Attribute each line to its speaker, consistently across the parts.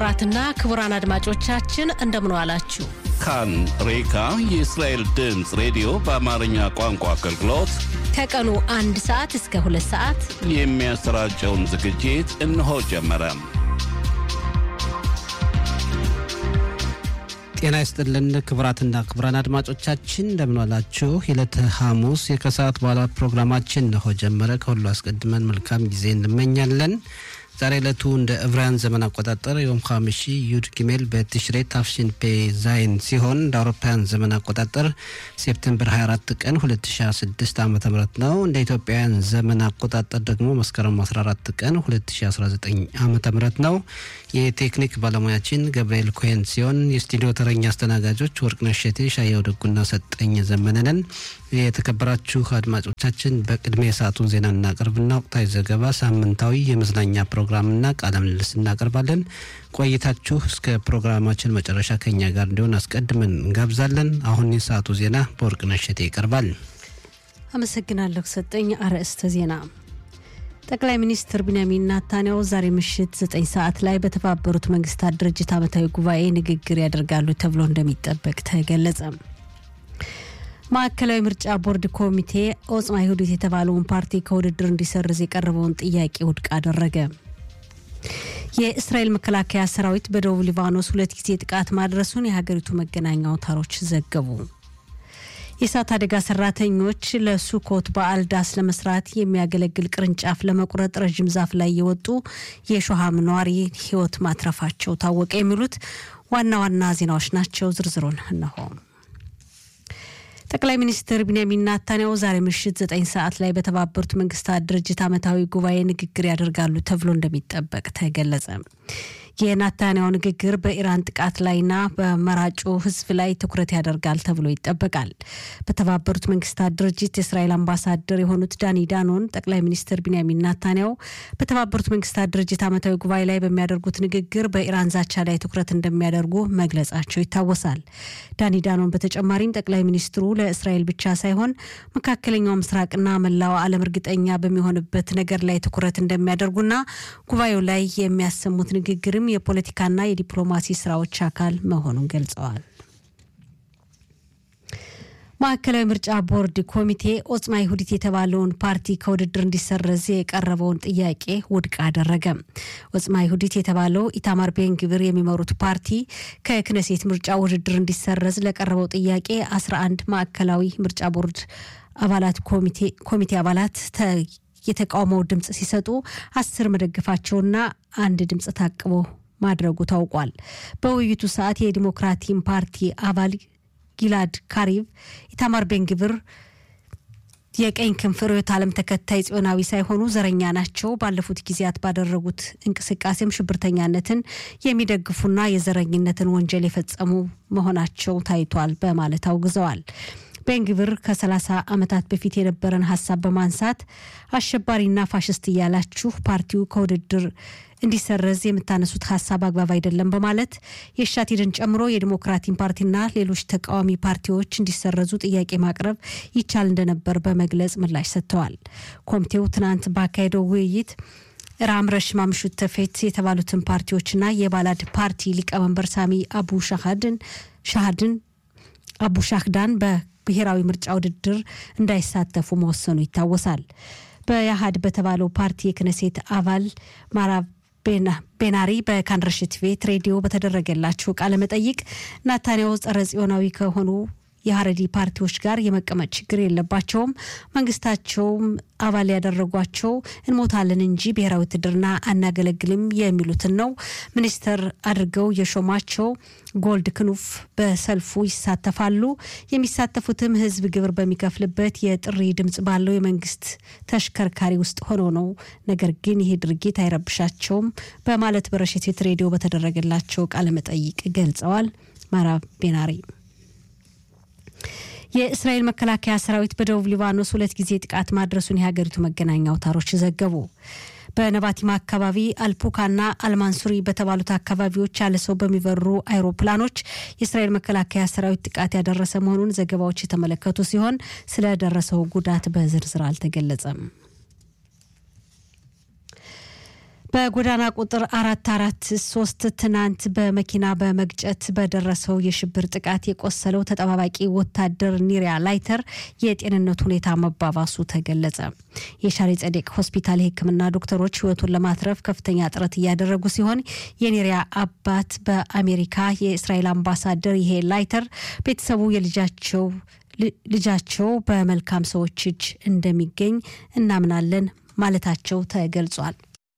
Speaker 1: ክቡራትና ክቡራን አድማጮቻችን እንደምን ዋላችሁ።
Speaker 2: ካን ሬካ የእስራኤል ድምፅ ሬዲዮ በአማርኛ ቋንቋ አገልግሎት
Speaker 1: ከቀኑ አንድ ሰዓት እስከ ሁለት ሰዓት
Speaker 2: የሚያሰራጨውን ዝግጅት እነሆ ጀመረ።
Speaker 3: ጤና ይስጥልን ክቡራትና ክቡራን አድማጮቻችን እንደምንዋላችሁ። የዕለተ ሐሙስ የከሰዓት በኋላ ፕሮግራማችን እነሆ ጀመረ። ከሁሉ አስቀድመን መልካም ጊዜ እንመኛለን። ዛሬ ዕለቱ እንደ ዕብራውያን ዘመን አቆጣጠር የዮም ሐሚሺ ዩድ ጊሜል በቲሽሬ ታፍሽን ፔ ዛይን ሲሆን እንደ አውሮፓውያን ዘመን አቆጣጠር ሴፕቴምበር 24 ቀን 2016 ዓ ም ነው። እንደ ኢትዮጵያውያን ዘመን አቆጣጠር ደግሞ መስከረም 14 ቀን 2019 ዓ ም ነው። የቴክኒክ ባለሙያችን ገብርኤል ኮሄን ሲሆን የስቱዲዮ ተረኛ አስተናጋጆች ወርቅነሽ ሸቴ፣ ሻየው ደጉና ሰጠኝ ዘመነንን። የተከበራችሁ አድማጮቻችን በቅድሚያ የሰዓቱን ዜና እናቀርብና ወቅታዊ ዘገባ፣ ሳምንታዊ የመዝናኛ ፕሮግራምና ቃለ ምልልስ እናቀርባለን። ቆይታችሁ እስከ ፕሮግራማችን መጨረሻ ከኛ ጋር እንዲሆን አስቀድመን እንጋብዛለን። አሁን የሰዓቱ ዜና በወርቅነሽ ሸቴ ይቀርባል።
Speaker 1: አመሰግናለሁ ሰጠኝ። አርዕስተ ዜና ጠቅላይ ሚኒስትር ቢንያሚን ናታንያሁ ዛሬ ምሽት ዘጠኝ ሰዓት ላይ በተባበሩት መንግስታት ድርጅት ዓመታዊ ጉባኤ ንግግር ያደርጋሉ ተብሎ እንደሚጠበቅ ተገለጸ። ማዕከላዊ ምርጫ ቦርድ ኮሚቴ ኦጽማ ይሁዲት የተባለውን ፓርቲ ከውድድር እንዲሰርዝ የቀረበውን ጥያቄ ውድቅ አደረገ። የእስራኤል መከላከያ ሰራዊት በደቡብ ሊባኖስ ሁለት ጊዜ ጥቃት ማድረሱን የሀገሪቱ መገናኛ አውታሮች ዘገቡ። የእሳት አደጋ ሰራተኞች ለሱኮት በዓል ዳስ ለመስራት የሚያገለግል ቅርንጫፍ ለመቁረጥ ረዥም ዛፍ ላይ የወጡ የሾሃም ነዋሪ ሕይወት ማትረፋቸው ታወቀ። የሚሉት ዋና ዋና ዜናዎች ናቸው። ዝርዝሩን እነሆ። ጠቅላይ ሚኒስትር ቢንያሚን ናታንያሁ ዛሬ ምሽት ዘጠኝ ሰዓት ላይ በተባበሩት መንግስታት ድርጅት ዓመታዊ ጉባኤ ንግግር ያደርጋሉ ተብሎ እንደሚጠበቅ ተገለጸ። የናታንያሁ ንግግር በኢራን ጥቃት ላይና በመራጩ ህዝብ ላይ ትኩረት ያደርጋል ተብሎ ይጠበቃል። በተባበሩት መንግስታት ድርጅት የእስራኤል አምባሳደር የሆኑት ዳኒ ዳኖን ጠቅላይ ሚኒስትር ቢንያሚን ናታንያሁ በተባበሩት መንግስታት ድርጅት ዓመታዊ ጉባኤ ላይ በሚያደርጉት ንግግር በኢራን ዛቻ ላይ ትኩረት እንደሚያደርጉ መግለጻቸው ይታወሳል። ዳኒ ዳኖን በተጨማሪም ጠቅላይ ሚኒስትሩ ለእስራኤል ብቻ ሳይሆን መካከለኛው ምስራቅና መላው ዓለም እርግጠኛ በሚሆንበት ነገር ላይ ትኩረት እንደሚያደርጉና ጉባኤው ላይ የሚያሰሙት ንግግርም የፖለቲካና የዲፕሎማሲ ስራዎች አካል መሆኑን ገልጸዋል። ማዕከላዊ ምርጫ ቦርድ ኮሚቴ ኦጽማ ይሁዲት የተባለውን ፓርቲ ከውድድር እንዲሰረዝ የቀረበውን ጥያቄ ውድቅ አደረገ። ኦጽማ ይሁዲት የተባለው ኢታማር ቤንግብር የሚመሩት ፓርቲ ከክነሴት ምርጫ ውድድር እንዲሰረዝ ለቀረበው ጥያቄ 11 ማዕከላዊ ምርጫ ቦርድ አባላት ኮሚቴ አባላት የተቃውሞው ድምፅ ሲሰጡ አስር መደገፋቸውና አንድ ድምፅ ታቅቦ ማድረጉ ታውቋል። በውይይቱ ሰዓት የዲሞክራቲም ፓርቲ አባል ጊላድ ካሪቭ ኢታማር ቤንግብር የቀኝ ክንፍ ርዕዮተ ዓለም ተከታይ ጽዮናዊ ሳይሆኑ ዘረኛ ናቸው፣ ባለፉት ጊዜያት ባደረጉት እንቅስቃሴም ሽብርተኛነትን የሚደግፉና የዘረኝነትን ወንጀል የፈጸሙ መሆናቸው ታይቷል በማለት አውግዘዋል። ቤንግብር ከ30 ዓመታት በፊት የነበረን ሀሳብ በማንሳት አሸባሪና ፋሽስት እያላችሁ ፓርቲው ከውድድር እንዲሰረዝ የምታነሱት ሀሳብ አግባብ አይደለም በማለት የሻቲድን ጨምሮ የዲሞክራቲን ፓርቲና ሌሎች ተቃዋሚ ፓርቲዎች እንዲሰረዙ ጥያቄ ማቅረብ ይቻል እንደነበር በመግለጽ ምላሽ ሰጥተዋል። ኮሚቴው ትናንት ባካሄደው ውይይት ራም ረሽማ ምሹት ተፌት የተባሉትን ፓርቲዎችና የባላድ ፓርቲ ሊቀመንበር ሳሚ አቡ ሻሃድን ሻሃድን አቡ ሻህዳን በብሔራዊ ምርጫ ውድድር እንዳይሳተፉ መወሰኑ ይታወሳል። በያሃድ በተባለው ፓርቲ የክነሴት አባል ማራብ ቤናሪ በካንረሽት ቤት ሬዲዮ በተደረገላቸው ቃለ መጠይቅ ናታንያሁ ጸረ ጽዮናዊ ከሆኑ የሀረዲ ፓርቲዎች ጋር የመቀመጥ ችግር የለባቸውም፣ መንግስታቸውም አባል ያደረጓቸው እንሞታለን እንጂ ብሔራዊ ውትድርና አናገለግልም የሚሉትን ነው ሚኒስተር አድርገው የሾሟቸው ጎልድ ክንፍ በሰልፉ ይሳተፋሉ። የሚሳተፉትም ህዝብ ግብር በሚከፍልበት የጥሪ ድምጽ ባለው የመንግስት ተሽከርካሪ ውስጥ ሆነው ነው። ነገር ግን ይሄ ድርጊት አይረብሻቸውም በማለት በረሽት ሬዲዮ በተደረገላቸው ቃለመጠይቅ ገልጸዋል። ማራ ቤናሪ የእስራኤል መከላከያ ሰራዊት በደቡብ ሊባኖስ ሁለት ጊዜ ጥቃት ማድረሱን የሀገሪቱ መገናኛ አውታሮች ዘገቡ። በነባቲማ አካባቢ አልፑካና አልማንሱሪ በተባሉት አካባቢዎች ያለ ሰው በሚበሩ አይሮፕላኖች የእስራኤል መከላከያ ሰራዊት ጥቃት ያደረሰ መሆኑን ዘገባዎች የተመለከቱ ሲሆን ስለደረሰው ጉዳት በዝርዝር አልተገለጸም። በጎዳና ቁጥር አራት አራት ሶስት ትናንት በመኪና በመግጨት በደረሰው የሽብር ጥቃት የቆሰለው ተጠባባቂ ወታደር ኒሪያ ላይተር የጤንነት ሁኔታ መባባሱ ተገለጸ። የሻሪ ጸዴቅ ሆስፒታል የሕክምና ዶክተሮች ሕይወቱን ለማትረፍ ከፍተኛ ጥረት እያደረጉ ሲሆን የኒሪያ አባት በአሜሪካ የእስራኤል አምባሳደር ይሄ ላይተር ቤተሰቡ የልጃቸው ልጃቸው በመልካም ሰዎች እጅ እንደሚገኝ እናምናለን ማለታቸው ተገልጿል።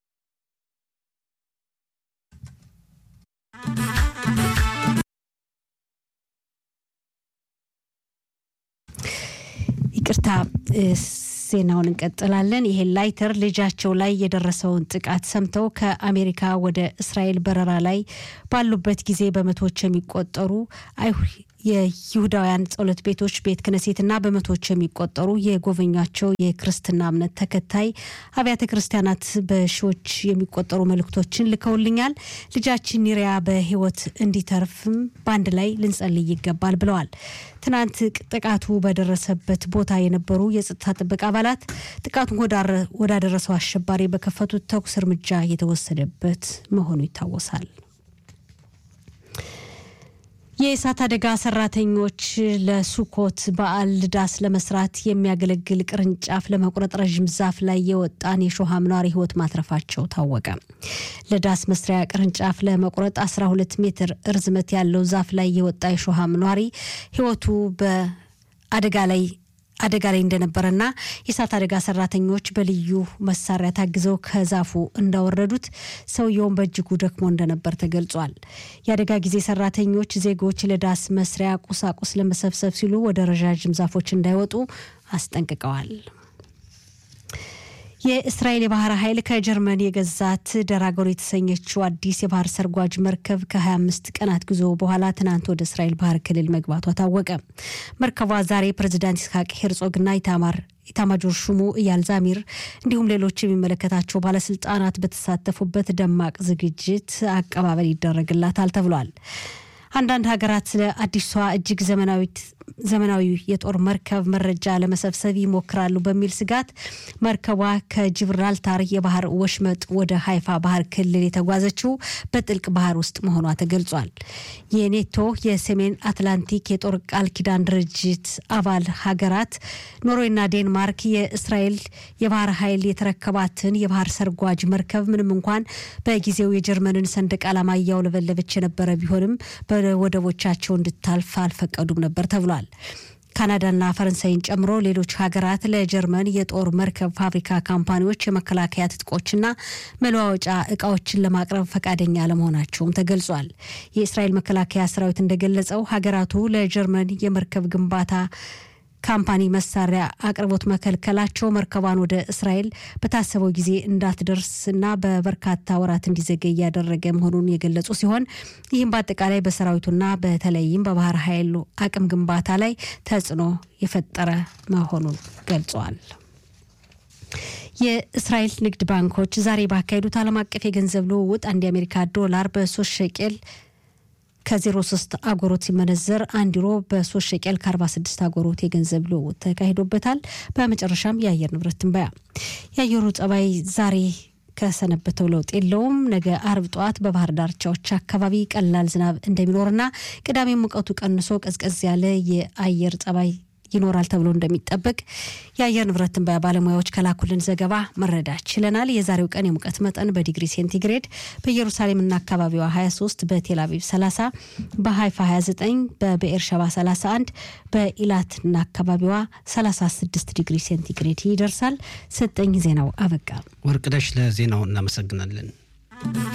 Speaker 1: ይቅርታ ዜናውን እንቀጥላለን። ይሄ ላይተር ልጃቸው ላይ የደረሰውን ጥቃት ሰምተው ከአሜሪካ ወደ እስራኤል በረራ ላይ ባሉበት ጊዜ በመቶዎች የሚቆጠሩ የይሁዳውያን ጸሎት ቤቶች ቤት ክነሴትና በመቶዎች የሚቆጠሩ የጎበኟቸው የክርስትና እምነት ተከታይ አብያተ ክርስቲያናት በሺዎች የሚቆጠሩ መልእክቶችን ልከውልኛል። ልጃችን ኒሪያ በሕይወት እንዲተርፍም በአንድ ላይ ልንጸልይ ይገባል ብለዋል። ትናንት ጥቃቱ በደረሰበት ቦታ የነበሩ የጸጥታ ጥበቃ አባላት ጥቃቱን ወዳደረሰው አሸባሪ በከፈቱት ተኩስ እርምጃ የተወሰደበት መሆኑ ይታወሳል። የእሳት አደጋ ሰራተኞች ለሱኮት በዓል ዳስ ለመስራት የሚያገለግል ቅርንጫፍ ለመቁረጥ ረዥም ዛፍ ላይ የወጣን የሾህ አምኗሪ ህይወት ማትረፋቸው ታወቀ። ለዳስ መስሪያ ቅርንጫፍ ለመቁረጥ 12 ሜትር እርዝመት ያለው ዛፍ ላይ የወጣ የሾህ አምኗሪ ህይወቱ በአደጋ ላይ አደጋ ላይ እንደነበረና የእሳት አደጋ ሰራተኞች በልዩ መሳሪያ ታግዘው ከዛፉ እንዳወረዱት ሰውየውን በእጅጉ ደክሞ እንደነበር ተገልጿል። የአደጋ ጊዜ ሰራተኞች ዜጎች ለዳስ መስሪያ ቁሳቁስ ለመሰብሰብ ሲሉ ወደ ረዣዥም ዛፎች እንዳይወጡ አስጠንቅቀዋል። የእስራኤል የባህር ኃይል ከጀርመን የገዛት ደራጎር የተሰኘችው አዲስ የባህር ሰርጓጅ መርከብ ከ25 ቀናት ጉዞ በኋላ ትናንት ወደ እስራኤል ባህር ክልል መግባቷ ታወቀ። መርከቧ ዛሬ ፕሬዚዳንት ይስሐቅ ሄርጾግና ኢታማር ኢታማጆር ሹሙ እያል ዛሚር እንዲሁም ሌሎች የሚመለከታቸው ባለስልጣናት በተሳተፉበት ደማቅ ዝግጅት አቀባበል ይደረግላታል ተብሏል። አንዳንድ ሀገራት ስለ አዲሷ እጅግ ዘመናዊ የጦር መርከብ መረጃ ለመሰብሰብ ይሞክራሉ በሚል ስጋት መርከቧ ከጅብራልታር የባህር ወሽመጥ ወደ ሀይፋ ባህር ክልል የተጓዘችው በጥልቅ ባህር ውስጥ መሆኗ ተገልጿል። የኔቶ የሰሜን አትላንቲክ የጦር ቃል ኪዳን ድርጅት አባል ሀገራት ኖርዌይና ዴንማርክ የእስራኤል የባህር ኃይል የተረከባትን የባህር ሰርጓጅ መርከብ ምንም እንኳን በጊዜው የጀርመንን ሰንደቅ ዓላማ እያውለበለበች የነበረ ቢሆንም ወደቦቻቸው እንድታልፍ አልፈቀዱም ነበር ተብሏል። ካናዳና ፈረንሳይን ጨምሮ ሌሎች ሀገራት ለጀርመን የጦር መርከብ ፋብሪካ ካምፓኒዎች የመከላከያ ትጥቆችና መለዋወጫ እቃዎችን ለማቅረብ ፈቃደኛ ለመሆናቸውም ተገልጿል። የእስራኤል መከላከያ ሰራዊት እንደገለጸው ሀገራቱ ለጀርመን የመርከብ ግንባታ ካምፓኒ መሳሪያ አቅርቦት መከልከላቸው መርከቧን ወደ እስራኤል በታሰበው ጊዜ እንዳትደርስና በበርካታ ወራት እንዲዘገይ እያደረገ መሆኑን የገለጹ ሲሆን ይህም በአጠቃላይ በሰራዊቱና በተለይም በባህር ኃይሉ አቅም ግንባታ ላይ ተጽዕኖ የፈጠረ መሆኑን ገልጸዋል። የእስራኤል ንግድ ባንኮች ዛሬ ባካሄዱት ዓለም አቀፍ የገንዘብ ልውውጥ አንድ የአሜሪካ ዶላር በሶስት ሸቄል ከዜሮ ሶስት አጎሮት ሲመነዘር አንድ ዩሮ በሶስት ሸቄል ከአርባ ስድስት አጎሮት የገንዘብ ልውውጥ ተካሂዶበታል። በመጨረሻም የአየር ንብረት ትንበያ የአየሩ ጸባይ ዛሬ ከሰነበተው ለውጥ የለውም። ነገ አርብ ጠዋት በባህር ዳርቻዎች አካባቢ ቀላል ዝናብ እንደሚኖርና ቅዳሜ ሙቀቱ ቀንሶ ቀዝቀዝ ያለ የአየር ጸባይ ይኖራል ተብሎ እንደሚጠበቅ የአየር ንብረት ትንበያ ባለሙያዎች ከላኩልን ዘገባ መረዳት ችለናል። የዛሬው ቀን የሙቀት መጠን በዲግሪ ሴንቲግሬድ በኢየሩሳሌምና አካባቢዋ 23፣ በቴል አቪቭ 30፣ በሀይፋ 29፣ በብኤርሸባ 31፣ በኢላትና አካባቢዋ 36 ዲግሪ ሴንቲግሬድ ይደርሳል። ሰጠኝ ዜናው አበቃ።
Speaker 3: ወርቅነሽ ለዜናው እናመሰግናለን።